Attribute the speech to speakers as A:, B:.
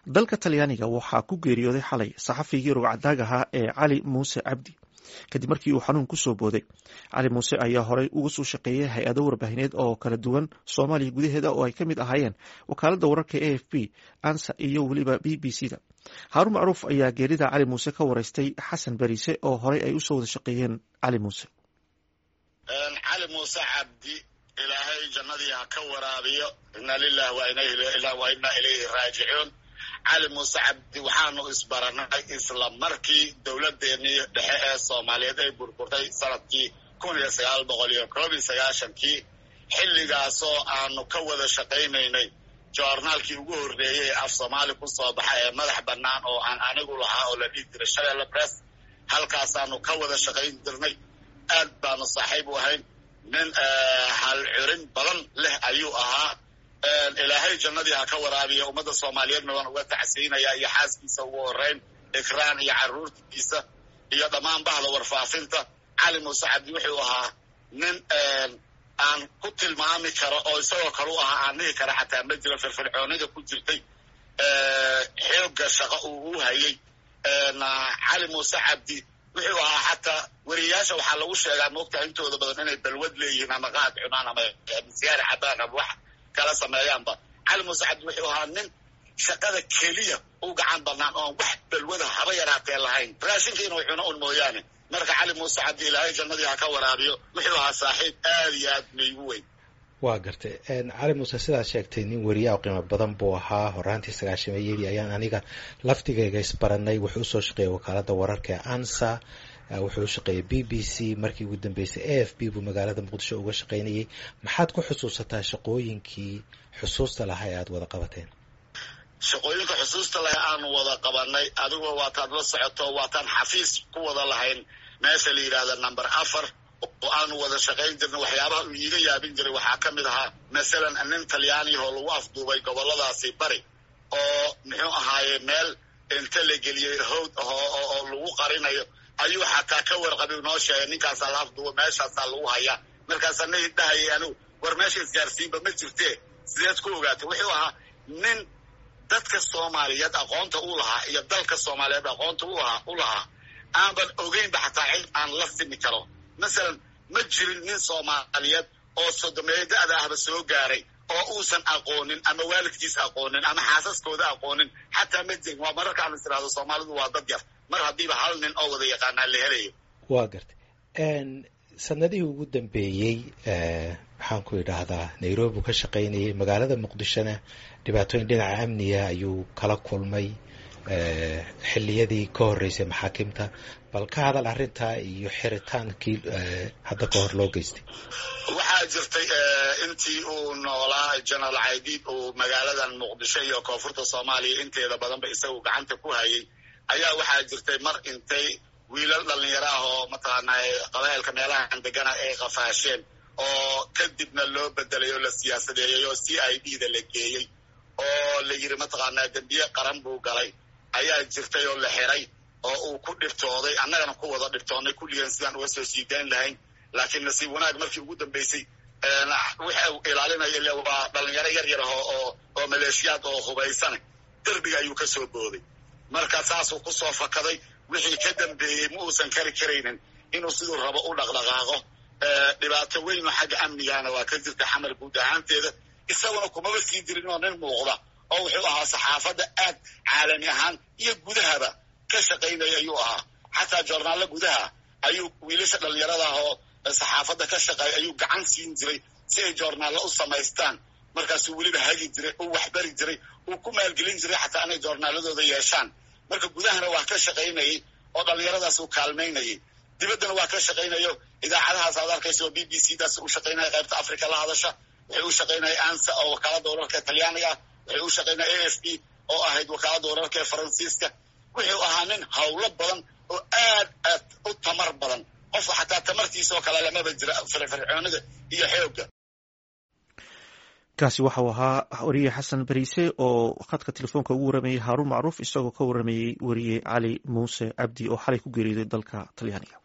A: dalka talyaaniga waxaa ku geeriyooday xalay saxafigii rugcadaag ahaa ee cali muuse cabdi kadib markii uu xanuun kusoo booday cali muuse ayaa horey uga soo shaqeeyay hay-ado warbaahineed oo kala duwan soomaaliya gudaheeda oo ay ka mid ahaayeen wakaalada wararka a f b ansa iyo weliba b b c da haarun macruuf ayaa geerida cali muuse ka wareystay xasan beriise oo horey ay usoo wada shaqeeyeen cali muuse
B: cali muuse cabdi ilaahay jannadii ha ka waraabiyo inna lilah wa inna ilayhi raajicuun cali muuse cabdi waxaanu isbaranay isla markii dowladdeennii dhexe ee soomaaliyeed ay burburtay sanadkii kun iyo sagaal boqol iyo koob iyo sagaashankii xilligaasoo aanu ka wada shaqaynaynay joornaalkii ugu horreeyey ee af soomaali ku soo baxa ee madax bannaan oo aan anigu lahaa oo la dhihi jiray shabeelle bress halkaasaanu ka wada shaqayn jirnay aad baanu saaxiib u ahayn nin hal curin badan leh ayuu ahaa ilaahay jannadii ha ka waraabiya ummadda soomaaliyeedna waan uga tacsiinaya iyo xaaskiisa ugu horeyn ikraan iyo carruurtiisa iyo dhammaan bahda warfaafinta cali muuse cabdi wuxuu ahaa nin aan ku tilmaami karo oo isagoo kale u ahaa aan dhihi kara xataa ma jiro firfircoonida ku jirtay xoogga shaqo uu u hayay cali muuse cabdi wuxuu ahaa xataa weriyayaasha waxaa lagu sheegaa moogtaha intooda badan inay balwad leeyihiin ama qaad cunaan ama siyaara cabaan ama wax kala sameeyaanba cali muuse cabdi wuxuu ahaa nin shaqada keliya u gacan banaan oon wax balwada haba yaraatee lahayn raashinka inuu cuno un mooyaane marka cali muuse cabdi ilaahay jannadii ha ka waraabiyo wuxuu ahaa saaxiib aad iyo aad maygu weyn
C: waa gartay cali muuse sidaad sheegtay nin weriyaa qiimo badan buu ahaa horaantii sagaashameeyadii ayaan aniga laftigayga isbaranay wuxuu usoo shaqeeyay wakaalada wararka ee ansa wuxuu u shaqeeyay b b c markii ugu dambeysay a f b buu magaalada muqdisho uga shaqaynayay maxaad ku xusuusataa shaqooyinkii xusuusta lahaa ee aada wada qabateen
B: shaqooyinka xusuusta laha aanu wada qabanay adigoo waataad la socoto waataan xafiis ku wada lahayn meesha la yidhaahda number afar oo aanu wada shaqayn jirnay waxyaabaha uu iiga yaabin jiray waxaa ka mid ahaa masalan nin talyaaniyahoo lagu afduubay gobolladaasi bari oo muxuu ahaaye meel inta la geliyey howd oo lagu qarinayo ayuu xataa ka warqabi noo sheegay ninkaasaa la afduuba meeshaasaa lagu hayaa markaasaa na dhahayay anigu war meesha isgaarsiinba ma jirtee sideed ku ogaatay wuxuu ahaa nin dadka soomaaliyeed aqoonta u lahaa iyo dalka soomaaliyeed aqoonta u lahaa aanban ogeynba xataa cid aan la simi karo masalan ma jirin nin soomaaliyeed oo sodomeeyo da-da ahba soo gaaray oo uusan aqoonin ama waalidkiis aqoonin ama xaasaskooda aqoonin xataa ma jirin waa mararka aan is irahdo soomaalidu waa dad yar mar haddiiba hal nin oo wada yaqaanaa la helayo
C: waa gartay sanadihii ugu dambeeyey maxaan ku idhaahdaa nairobi ka shaqaynayay magaalada muqdishona dhibaatooyin dhinaca amniga ayuu kala kulmay xilliyadii ka horreysay maxaakimta bal ka hadal arrintaa iyo xiritaankii hadda ka hor loo geystay
B: waxaa jirtay intii uu noolaa general caydiid uu magaaladan muqdisho iyo koonfurta soomaaliya inteeda badanba isagu gacanta ku hayay ayaa waxaa jirtay mar intay wiilal dhalinyaro ah oo mataqaanaa qabailka meelahan degana ay qafaasheen oo kadibna loo bedelay oo la siyaasadeeyey oo c i d da la geeyey oo la yidhi mataqaanaa dembiye qaran buu galay ayaa jirtay oo la xiray oo uu ku dhibtooday annagana ku wada dhibtoonnay kulligan sidaan uga soo siidayn lahayn laakiin nasiib wanaag markii ugu dambeysay waxa uu ilaalinaya waa dhalinyaro yar yar oo oo maleeshiyaad oo hubaysana derbiga ayuu ka soo booday marka saasuu ku soo fakaday wixii ka dambeeyey ma uusan kari karaynin inuu siduu rabo u dhaqdhaqaaqo dhibaato weyn oo xagga amnigana waa ka jirta xamar guud ahaanteeda isaguna kumaba sii dirin oo nin muuqda oo wuxuu ahaa saxaafadda aad caalami ahaan iyo gudahaba ka shaqaynaya ayuu ahaa xataa joornaallo gudaha ayuu wiilasha dhalinyarada ah oo saxaafadda ka shaqeeya ayuu gacan siin jiray si ay joornaallo u samaystaan markaasuu weliba hagi jiray uu waxbari jiray uu ku maalgelin jiray xataa inay joornaaladooda yeeshaan marka gudahana waa ka shaqaynayay oo dhallinyaradaas uu kaalmaynayay dibaddana waa ka shaqaynayo idaacadahaas aad arkaysa oo b b c daas u shaqaynaya qaybta africa la hadasha waxay u shaqaynaya ansa oo wakaalada wararka talyaaniga ah waxay u shaqaynaya a f b oo ahayd wakaalada wararka ee faransiiska wuxuu ahaa nin hawlo badan oo aad aad u tamar badan qofka xataa tamartiisa oo kale lamaba jira firfircoonida iyo xoogga
A: kaasi waxau ahaa weriye xasan beriise oo khadka telefoonka ugu waramayey haaruun macruuf isagoo ka waramayey weriye cali muuse cabdi oo xalay ku geeriyooday dalka talyaaniga